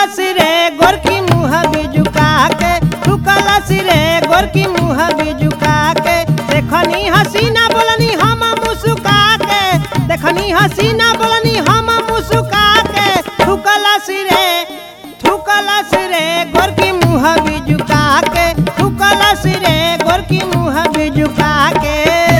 सिरे गोरकी मुँह बिजुका के थुकल सिरे गोरकी मुँह बिजुका के देखनी हसीना बोलनी हम मुस्का के देखनी हसीना बोलनी हम मुस्का के थुकल सिरे थुकल सिरे गोरकी मुँह बिजुका के थुकल सिरे गोरकी मुँह बिजुका के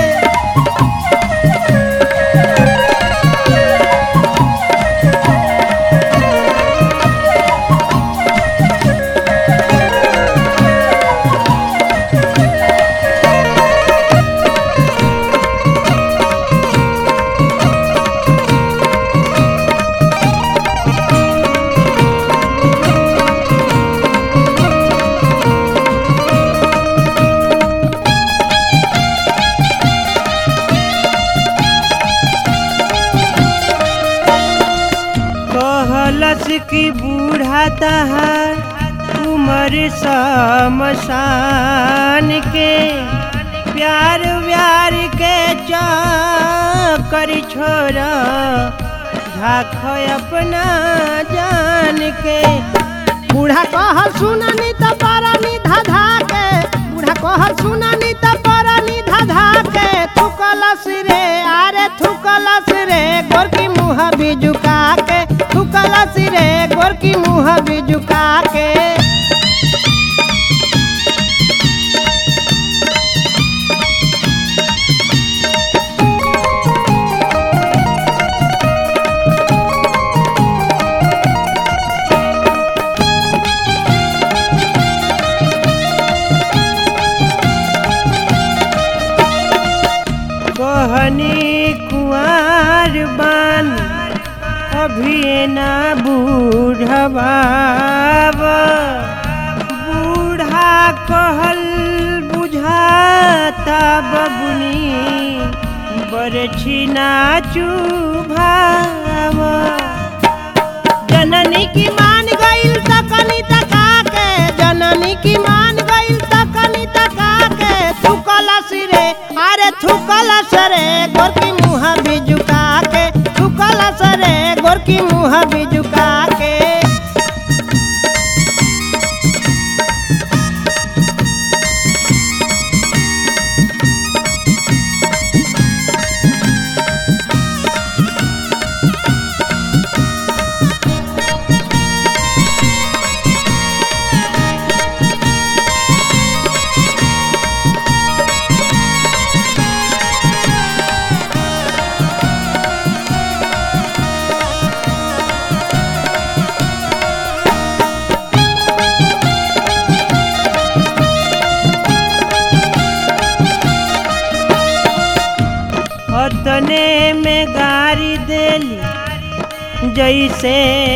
कहलस की बूढ़ा तहार उम्र समसान के प्यार व्यार के चक्कर छोरा झाख अपना जान के बूढ़ा कह सुननी त परनी धाधा के बूढ़ा कह सुननी त परनी धाधा के थुकलस रे अरे थुकलस रे गोरकी मुँह बिजुका के थुकलस रे गोरकी मुँह बिजुका के कहनी कुआर बान अभी ना बूढ़वा बूढ़ा कहल बुझाता बबुनी बरछी ना चुभाव जननी की मान गईल तकनी तका के जननी की मान गईल तकनी तका के थुकला सिरे अरे थुकला सरे गोरकी मुँह बिजुका के थुकला सरे गोरकी मुँह बिजुका के अतने में गारी देली जैसे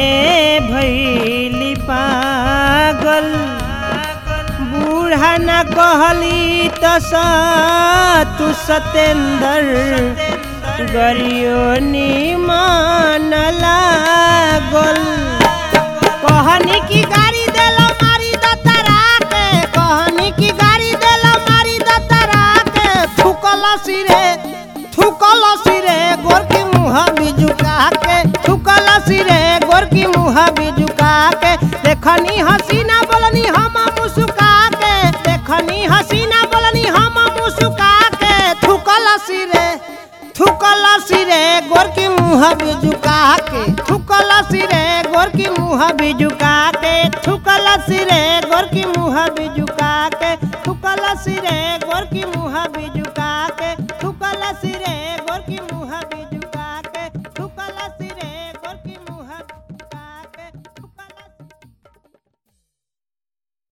भैली पागल बूढ़ा न कहली त तू सतेंद्र गरियो निमान लागल कहनी की गाड़ी देला मारी दतरा के कहनी की गाड़ी देला मारी दतरा के थुकला सिरे थुकला सिरे गोरकी मुँह बिजुका के थुकला सिरे गोरकी मुँह बिजुका के देखनी हसीना बोलनी हम मुस्का के देखनी हसीना बोलनी हम मुस्का के थुकला सिरे थुकला सिरे गोरकी मुँह बिजुका के थुकला सिरे गोरकी मुँह बिजुका के थुकला सिरे गोरकी मुँह बिजुका के थुकला सिरे गोरकी मुँह बिजुका के थुकला सिरे